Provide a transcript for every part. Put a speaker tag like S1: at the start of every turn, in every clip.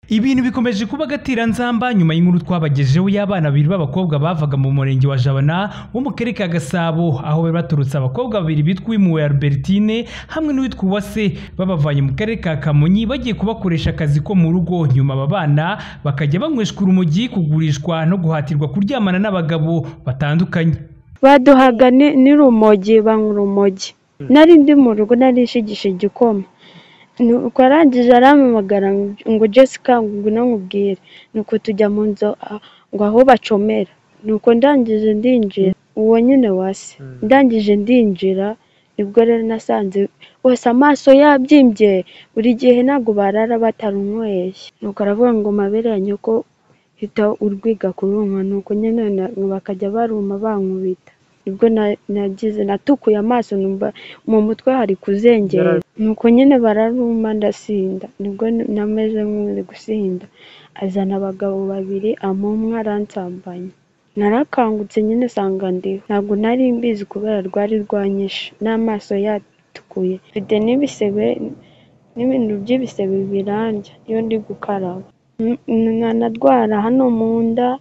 S1: Ibintu bikomeje kuba agatereranzamba nyuma y'inkuru twabagejeho y'abana babiri b'abakobwa bavaga mu murenge wa Jabana wo mu karere ka Gasabo aho bari baturutse abakobwa babiri bitwa Uwimuwe Albertine hamwe n'uwitwa Uwase babavanye mu karere ka Kamonyi bagiye kubakoresha akazi ko mu rugo nyuma aba bana bakajya banyweshwa urumogi kugurishwa no guhatirwa kuryamana n'abagabo batandukanye
S2: baduhaga ni- n'urumogi banywa urumogi nari ndi mu rugo narishigisha igikoma nuko arangije arampamagara ngo jessica ngwino nkubwire nuko tujya mu nzu a- ngo aho bacomera nuko ndangije ndinjira uwo nyine wasi ndangije ndinjira nibwo rero nasanze wese amaso yabyimbye buri gihe ntabwo barara batarunyweye nuko aravuga ngo mabere yanjye ko hita urwiga kurunywa nuko nyine na- bakajya baruma bankubita nibwo na- nagize natukuye amaso numva mu mutwe hari kuzengera nuko nyine bararuma ndasinda nibwo n- nameze nk'uri gusinda azana abagabo babiri amumwe aransambanya narakangutse nyine sanga ndiho ntabwo nari mbizi kubera rwari rwanyishe n'amaso yatukuye mfite n'ibisebe n'ibintu by'ibisebe birandya iyo ndi gukaraba N- nkanarwara hano mu nda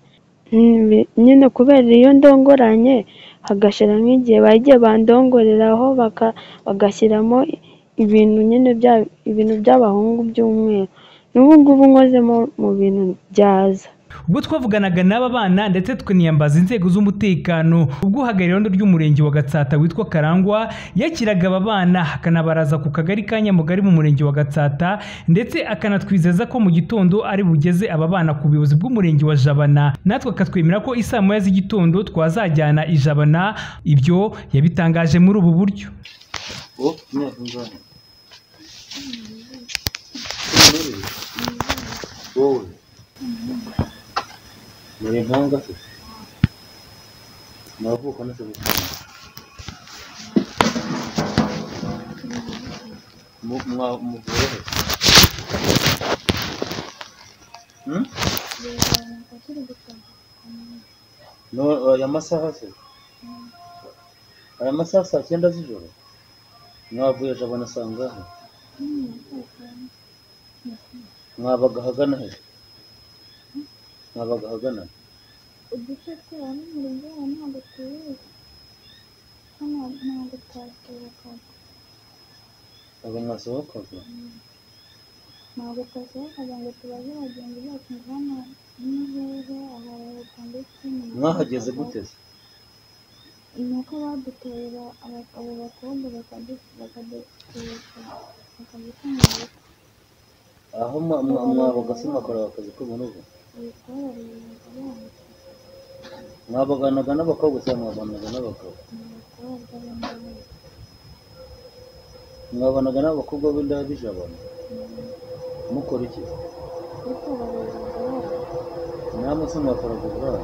S2: Nbi- nyine kubera iyo ndongoranye hagashira nk'igihe bagiye bandongoreraho baka, bagashyiramo i- ibintu nyine bya ibintu by'abahungu by'umweru n'ubu ngubu nkozemo mu bintu byaza
S1: ubwo twavuganaga n'aba bana ndetse tuniyambaza inzego z'umutekano ubwo uhagarariye irondo ry'umurenge wa gatsata witwa karangwa yakiraga aba bana akanabaraza ku kagari ka nyamugari mu murenge wa gatsata ndetse akanatwizeza ko mu gitondo ari bugeze aba bana ku buyobozi bw'umurenge wa jabana natwe akatwemera ko isaa moya z'igitondo twazajyana i jabana ibyo yabitangaje muri ubu buryo
S3: Oh, no, I'm sorry. Wowe muri impanga se muravuka nese muvuyehe no aya masaha se aya masaha saa cyenda z'ijoro mwavuye ejo banasangahe mwabaga ahagana he mwabaga ahagana
S4: uduce twaho n'umuriro waho ntabwo tuwuzi hano ntabwo twasohokaga
S3: aba mwasohokaga
S4: ntabwo twasohokaga ngo tubaze bagenzi bacu ngo hano ni hehe aha leta ndetse ni
S3: mwahageze gute se
S4: ni uko badutorera aba- abo bakobwa bakadu- bakaduturuka bakadutunga
S3: aho mwa- mwa- mwabaga se mwakora akazi ko mu rugo
S4: ibitwararira abana
S3: mwabaganaga n'abakobwa cyangwa mwabanaga n'abagabo
S4: ni abakobwa b'indabo
S3: mwabanaga n'abakobwa b'indaya bijabana mukora iki
S4: dutorera abana
S3: namwe se mwakoraga uburara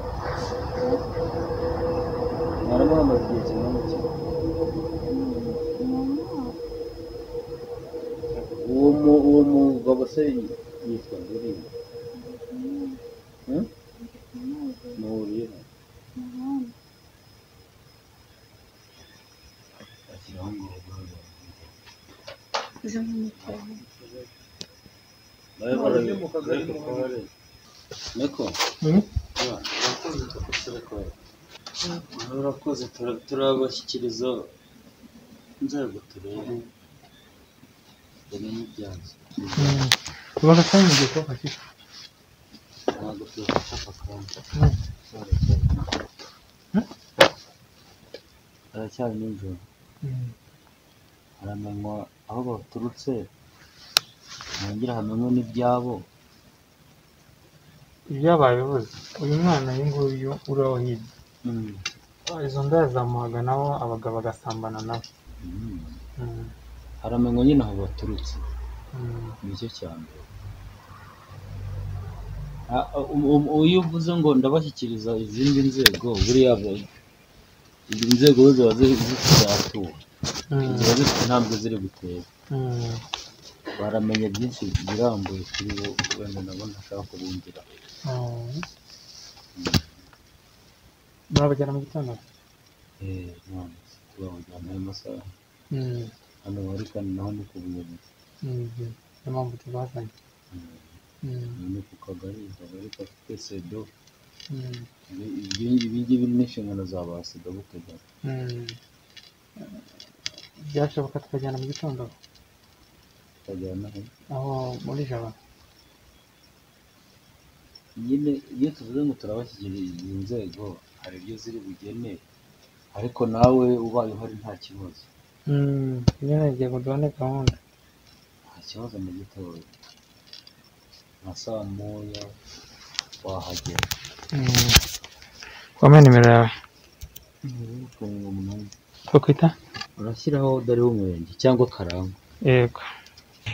S3: mwaramuhamaze igihe kingana iki
S4: ni umwaka
S3: uwo mu- uwo mugabo se yitwa ndirimbo
S4: amazi
S3: muhuriyeho
S4: umuhanda
S3: ashyiraho ngo Niko. Urakoze turabashyikiriza inzego turebe bamenye ibyazo.
S5: bakakanya igihe twafashije
S3: Ntabwo tubafasha aka kanya. Haracyari nijoro. haramenywa aho baturutse hongera hamenywe n'ibyabo
S5: ibyabaye bibuze uyu mwana uyu nguyu uriho hirya izo ndaya zamuhaga nawe abagabo bagasambana nawe
S3: Mm.
S5: Mm.
S3: haramenywa nyine aho baturutse
S5: Mm.
S3: nicyo cya mbere Ah, um- um- iyo uvuze ngo ndabashyikiriza izindi nzego buriya ba- izi nzego zo ziba zi- zitaratura
S5: Mm.
S3: ziba zifite intambwe ziri gutera
S5: Mm.
S3: baramenye byinshi birambuye kuri bo wenda nabo ntashaka kubumvira
S5: Oh. babagera mu gitondo
S3: Eh, none se tubabujyana ayo masaha
S5: Mm.
S3: hano bari kandi naho ni ku buyobozi
S5: Mm. niyo mpamvu tubazanye
S3: Mm. ni ku kagari akagari gafite sedo ibingibi biri n'inshingano za ba sedo butegara
S5: byashoboka tukajyana mu gitondo
S3: tukajyana aho
S5: aho muri jabo
S3: nyine iyo tuvuze ngo turabashyikiriza izi nzego hari ibyo ziri bugene ariko nawe ubaye uhari nta kibazo
S5: nyine ngiye duhane gahunda
S3: nta kibazo na gitoya nka saa moya wahagera
S5: wamenya nimero yawe
S3: mirongo umunani
S5: twakwita
S3: urashyiraho dore w'umurenge cyangwa karangwa
S5: yego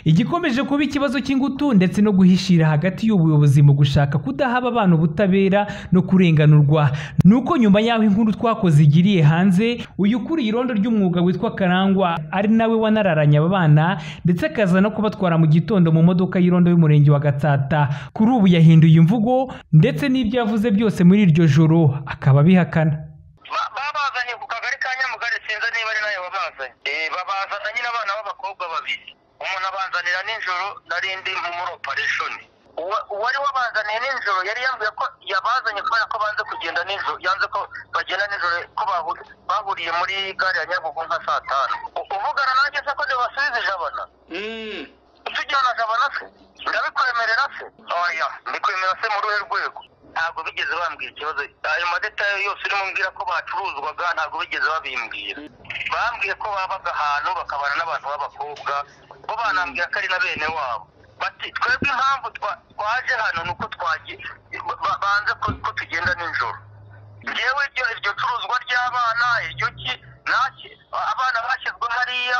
S1: igikomeje kuba ikibazo cy'ingutu ndetse no guhishira hagati y'ubuyobozi mu gushaka kudaha abana ubutabera no kurenganurwa ni uko nyuma y'aho inkuru twakoze igiriye hanze uyu ukuriye irondo ry'umwuga witwa karangwa ari nawe wanararanye aba bana ndetse akaza no kubatwara mu gitondo mu modoka y'irondo y'umurenge wa gatsata kuri ubu yahinduye imvugo ndetse n'ibyo yavuze byose muri iryo joro akaba abihakana
S6: Ba- babazanye ku kagari ka nyamugari sinzi niba ari nayo babazanye Eh, babazana nyine abana b'abakobwa babiri umuntu abanzanira nijoro nari ndi muri opereshoni Uwa- uwari wabazaniye nijoro yari yambwiye ko yabazanye kubera ko banze kugenda nijoro yanze ko bagenda nijoro ko bahu- bahuriye muri gare ya nyabugo nka saa tanu U- uvugana nanjye se ko ntibasubiza ijabana tujyana jabana se ndabikwemerera se oya mbikwemerera se muri uruhe rwego ntabwo bigeze bambwira ikibazo ayo madetaye yose urimo mbwira ko bacuruzwaga ntabwo bigeze babimbwira bambwiye ko babaga ahantu bakabana n'abantu b'abakobwa bo banambwira ko ari na bene wabo bati twebwe impamvu twa- twaje hano ni uko twagiye ba- ba- banze ko- ko tugenda nijoro ngewe iryo iryo curuzwa ry'abana iryo ki naki abana bashyizwe hariya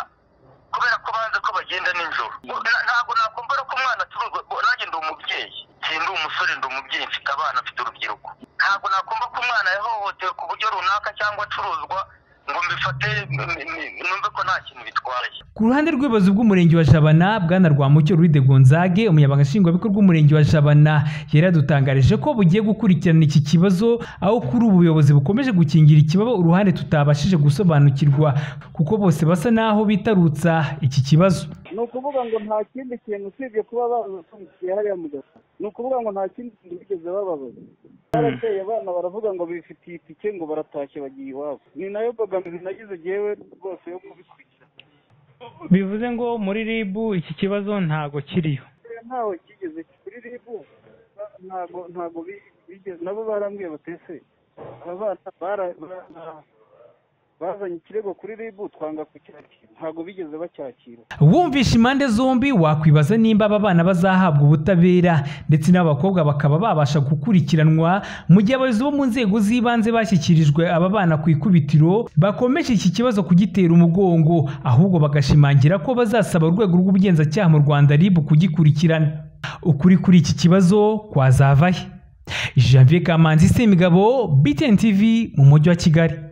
S6: kubera ko banze ko bagenda nijoro Na- ntabwo nakumbura ko umwana acuruzwa bo- nanjye ndi umubyeyi si ndi umusore ndi umubyeyi mfite abana mfite urubyiruko ntabwo nakumva ko umwana yahohotewe ku buryo runaka cyangwa acuruzwa ngo mbifate m- m- numve ko nta kintu bitwaye
S1: Ku ruhande rw'ubuyobozi bw'umurenge wa Jabana, Bwana Rwamucyo Luide Gonzage, umunyamabanga nshingwabikorwa w'umurenge wa Jabana, yari yadutangarije ko bugiye gukurikirana iki kibazo, aho kuri ubu ubuyobozi bukomeje gukingira ikibaba uruhande tutabashije gusobanukirwa, kuko bose basa n'aho bitarutsa iki kibazo.
S7: ni ukuvuga ngo nta kindi kintu usibye kuba bafundikiye hariya mu gasa ni ukuvuga ngo nta kindi kintu bigeze bababaza barateye abana baravuga ngo bifitiye itike ngo baratashye bagiye iwabo ni nayo mbogamizi nagize jyewe rwose yo kubikurikira
S5: bivuze ngo muri rib iki kibazo ntago kiriyo
S7: ntawe kigeze kuri ribu ba- ntago ntago bi- bigeze nabo barambwiye batese aba bana bara- bara- bazanye ikirego kuri ribu twanga kucyakira ntago bigeze bacyakira
S1: Wumvishe impande zombi wakwibaza nimba aba bana bazahabwa ubutabera ndetse n'abakobwa bakaba babasha gukurikiranwa mu gihe abayobozi bo mu nzego z'ibanze bashyikirijwe aba bana ku ikubitiro bakomeje iki kibazo kugitera umugongo ahubwo bagashimangira ko bazasaba urwego rw'ubugenzacyaha mu Rwanda RIB kugikurikirana ukuri kuri iki kibazo kwazavahe Janvier Kamanzi Semigabo BTN TV mu mujyi wa Kigali